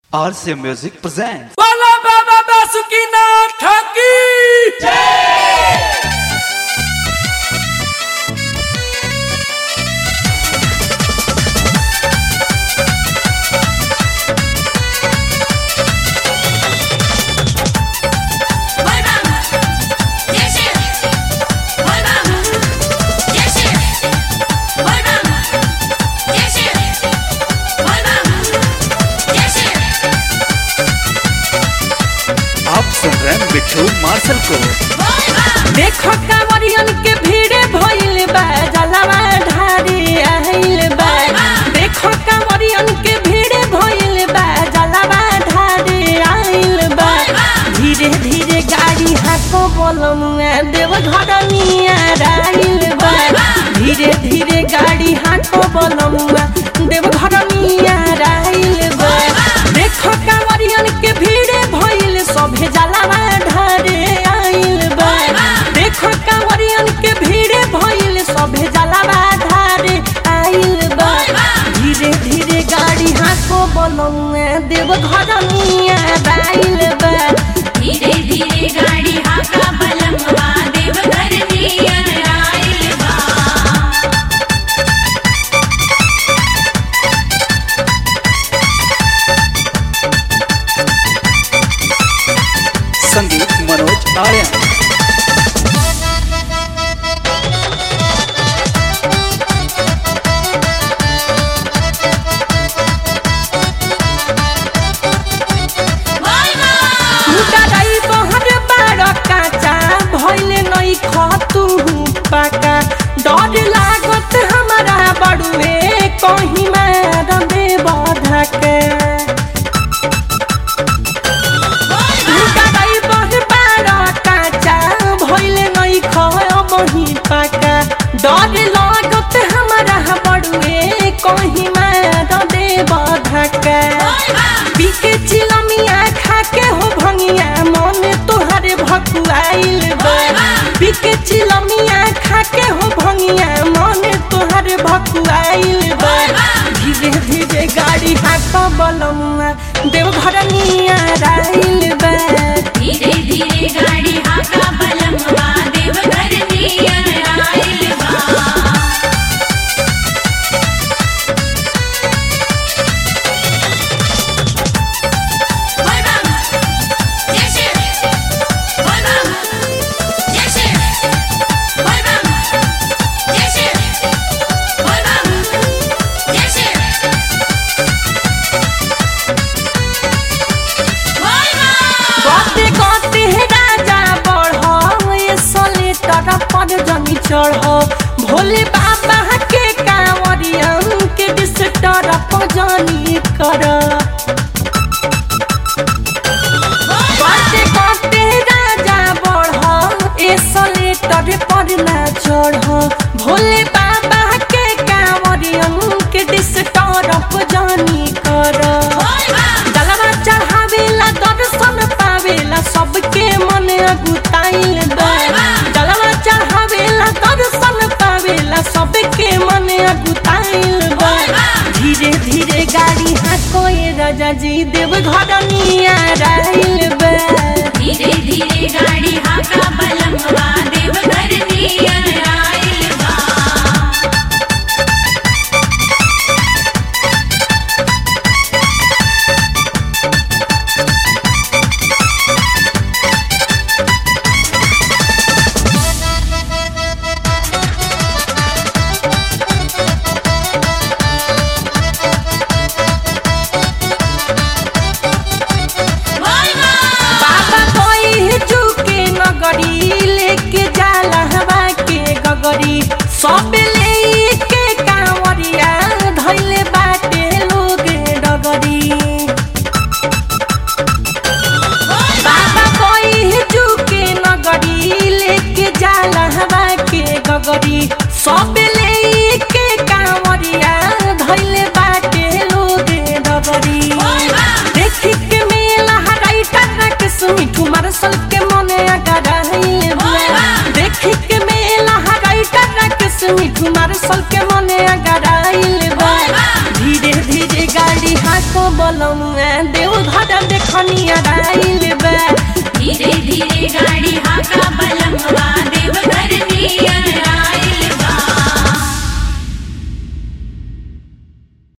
RC Music presents. Bala Baba Basukina Thaki! Volvamos, yes Volvamos, yes Volvamos, yes Volvamos, yes आप सुन रहे हैं Bittu Marshal को Volvamos, देखो कांवरियन के भीड़ भइल बा जलवा ढारी आइल बा देखो कांवरियन के भीड़ भइल बा जलवा ढारी आइल बा धीरे धीरे गाड़ी हाको बोलमुआ देव घरनिया आइल बा धीरे धीरे गाड़ी हाको बोलमुआ देव घरनिया आइल बा देखो कांवरियन के भीड़ भइल सभे जलवा ढारे आइल बा देखो कांवरियन के भीड़ भइल सभे जलवा ढारे आइल बा धीरे धीरे गाड़ी हाको बोलमुआ देव घरनिया आइल बा धीरे धीरे गाड़ी हाका बलमवा देवघर नियर आइल बा संगीत मनोज आर्यन डराई बहर बार काचा भइले नै खतु पाका डर लागत हमारा बड़ुए कहीं मार दे बधके डराई बहर बार काचा भइले नै खही पाका डर लागत हमारा बड़ुए कहीं मार दे बधके पीके चिलमिया खाके हो भंगिया मन तोहरे भकुआइल बा पीके चिलमिया खाके हो भंगिया मन तोहरे भकुआइल बा धीरे धीरे गाड़ी हाक बलमुआ देवघर निया राइल बा धीरे धीरे गाड़ी हाका बलमवा देवघर नियर आइल बा Volvamos, yes Volvamos, yes Volvamos, yes Volvamos, yes Volvamos. गते गते राजा बढ़ ये सले पर जमी चढ़ भोले बाबा के कांवरियन के डिस्टर जनी कर गते गते राजा बढ़ ये सले पर ना चढ़ भोले बाबा के कांवरियन के डिस्टर जनी कर जलवा चढ़ावेला दर्शन पावेला सबके मन अगुताइल बा जलवा चढ़ावेला दर्शन पावेला सबके मन अगुताइल बा धीरे धीरे गाड़ी हाकोए राजा जी देव घर निया राइल बा धीरे धीरे गाड़ी हाका बलमवा देवघर नियर आइल बा बाबा कोई झुके नगरी लेके जाला हवा के गगरी सब लेके कांवरिया धैले बाटे लोग डगरी बाबा कोई झुके नगरी लेके जाला हवा के गगरी सब लेके कांवरिया धैले बाटे लोग डगरी देखी के मेला हराई टर्रा के सुमिठू मारसल के मने अगराइल बा देखी के मेला हराई टर्रा के सुमिठू मारसल के मने अगराइल बा धीरे धीरे गाड़ी हाको बलमुआ देव देखनिया आइल